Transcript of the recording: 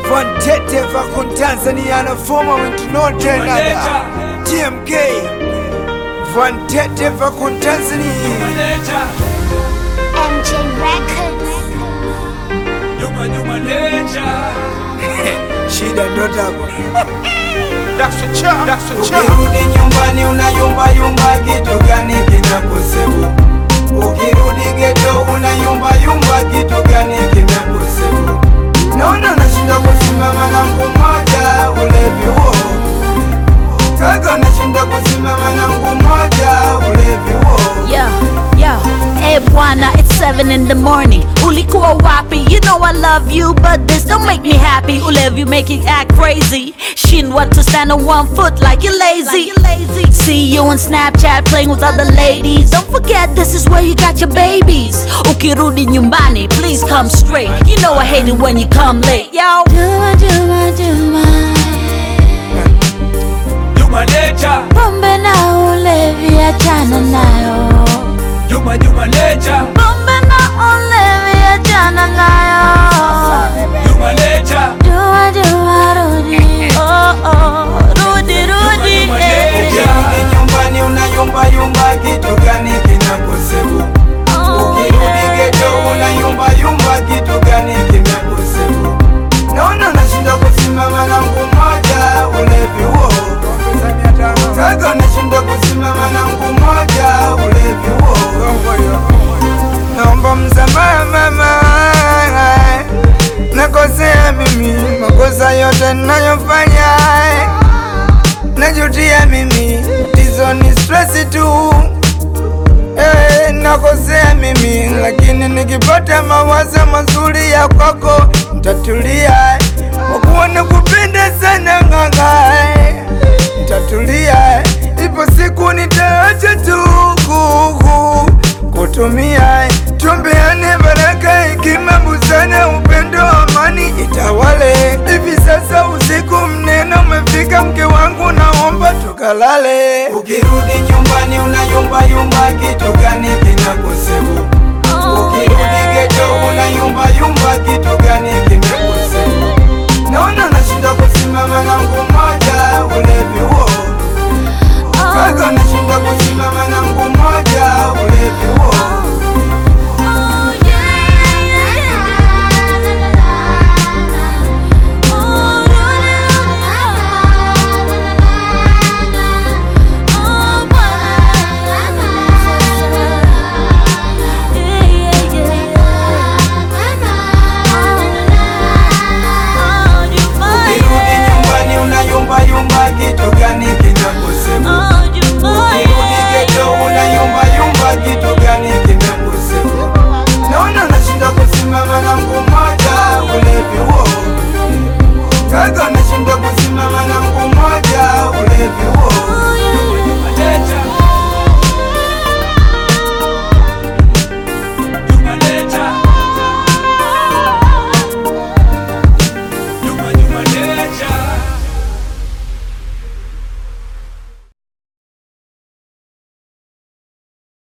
Vantete vakon Tanzania na former went no another TMK Vantete vakon Tanzania MJ Records. Shida ndo tabu Ukirudi nyumbani unayumba yumba, kitu gani kinakusibu? Ukirudi geto unayumba yumba, kitu gani kinakusibu? Naona nashinda kusimama na mguu mmoja, ulevi huo kaka, nashinda kusimama na mguu mmoja, ulevi huo Yo, yo, hey bwana, it's 7 in the morning. Ulikuwa wapi? You know I love you, but this don't make me happy. Ulevi make you act crazy. Shindwa to stand on one foot like you're lazy. See you on Snapchat playing with other ladies. Don't forget this is where you got your babies. Ukirudi nyumbani, please come straight. You know I hate it when you come late, yo. Juma, Juma, Juma. Pombe na ulevi achana nayo. Pombe na ulevi achana nayo. Juma, Juma, rudi. Oh, oh, rudi, rudi. eh. Ukirudi nyumbani unayumba yumba, kitu gani kinakusibu? Oh, Ukirudi yeah. geto unayumba yumba, kitu gani kimekusibu? Naona nashinda kusimama na mguu mmoja, ulevi huo kaka, nashinda kusimama na mguu mmoja, ulevi huo. Naomba msamaha mama, nakosea mimi, makosa yote ninayofanya najutia mimi, tizo ni stress tu Eh, nakosea mimi lakini nikipata mawazo mazuri ya kwako ntatulia, kwa kuwa nakupenda sana ng'ang'a, ntatulia, ipo siku nitaacha tu kuku kutumia, tuombeane baraka, hekima, busara, upendo, amani itawale. Hivi sasa usiku mnene umefika, mke wangu, naomba tukalale. Ukirudi nyumbani unayumba yumba, kitu gani kinakusibu? Oh, Ukirudi yeah. geto unayumba yumba, kitu gani kimekusibu? Naona nashinda kusimama na mguu mmoja, ulevi huo kaka, nashinda kusimama na mguu mmoja, ulevi huo Oh, yeah. Oh, Oh, Yeah, yeah, yeah. Oh, Ukirudi nyumbani unayumba yumba, kitu gani kinakusibu? Oh, Ukirudi geto unayumba yumba, kitu gani kimekusibu? Naona nashinda kusimama na mguu mmoja, ulevi huo kaka, nashinda kusimama na mguu mmoja, ulevi huo